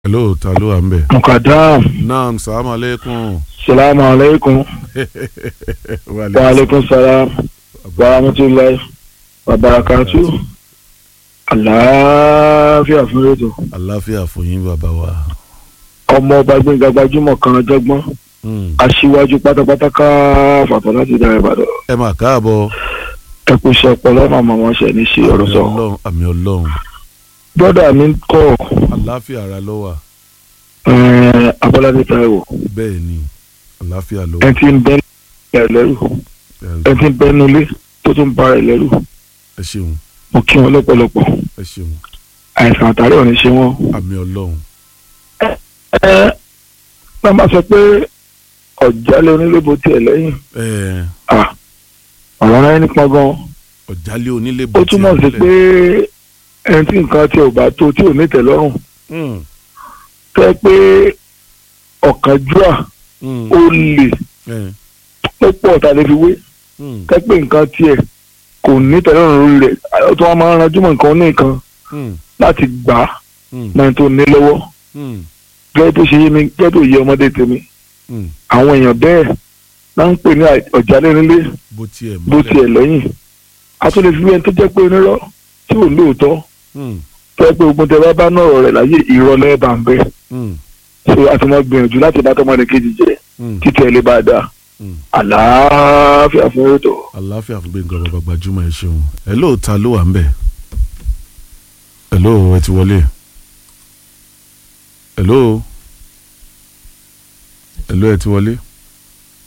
hello ta ló wà ń bẹ̀. mukadam naam salamu aleykum. salamu aleykum wa aleykum salam wa rahmatulahi wa barakatu àlàáfíà fún rédíò àláfíà fún yín bàbá wa. ọmọ ọba gbẹngà gbajúmọ̀ kan jọgbọ́n Mm. aṣíwájú pátápátá ká fàtọ láti dára ìbàdàn ẹ mà káàbọ̀. ẹ kú iṣẹ́ ọpọlọ màmá wọn ṣe ní ṣe ọ̀rọ̀ àmì sọ ọlọ́run àmì ọlọ́run brọdà mi kọ àláfíà ara ló wà ẹẹ abọ́ládé táíwò bẹ́ẹ̀ ni àláfíà ló ẹ wà. ti ń bẹ ẹ lẹ́rù ẹ ti ń bẹ nulẹ̀ tó tún bá ẹ lẹ́rù ẹ ṣeun mo kí wọn lọ́pọ̀lọpọ̀ ẹ ṣeun àìsàn àtàrí ò ní ṣe wọn. àmì ọlọ́run ẹ náà máa sọ pé ọ̀jálẹ̀ onílébo tiẹ̀ lẹ́yìn ẹ Ah, ọ̀rọ̀ rẹ nípa gan ọ̀jálẹ̀ onílé ó bọ̀ tí túmọ̀ a sí nílẹ̀. pé ẹni tí nǹkan tí ò bá tó tí ò ní tẹ́lọ́rùn Mm, tẹ́ pé ọ̀kánjúà mm, ó lè ẹ, ó pọ̀ tá a lè fi wé mm, tẹ́ pé nǹkan tiẹ̀ kò ní tẹ́lọ́rùn lórí rẹ̀ ó tún wá máa ń ranjú mọ́ nǹkan ní nǹkan mm, láti gbà á mm, náà tó ní lọ́wọ́ mm, gẹ́gẹ́ tó ṣe yé mi gẹ́gẹ́ tó yé ọmọdé tèmi mm. àwọn èèyàn bẹ́ẹ̀ náà ń pè ní ọ̀jálẹ̀ nílé bó tiẹ̀ bó mọ́lẹ̀. tiẹ̀ lẹ́yìn a tún lè fi wẹ́n tó jẹ́ pé onírọ́ tí ò lóòótọ́ Mm, tó yẹ pé ogun tẹ bá bá náà rẹ̀ láyé ìrọ̀lẹ́ bá ń bẹ́ mm, so a ti mọ gbìyànjú láti bá tọmọdé kejì jẹ mm, títí ẹ lè bá a dáa mm. àlàáfíà fún ètò. àláfíà fún gbẹ̀ngàn bàbá gbajúmọ̀ ẹ ṣeun hello ta ló wà ń bẹ̀ hello ẹ ti wọlé hello hello ẹ ti wọlé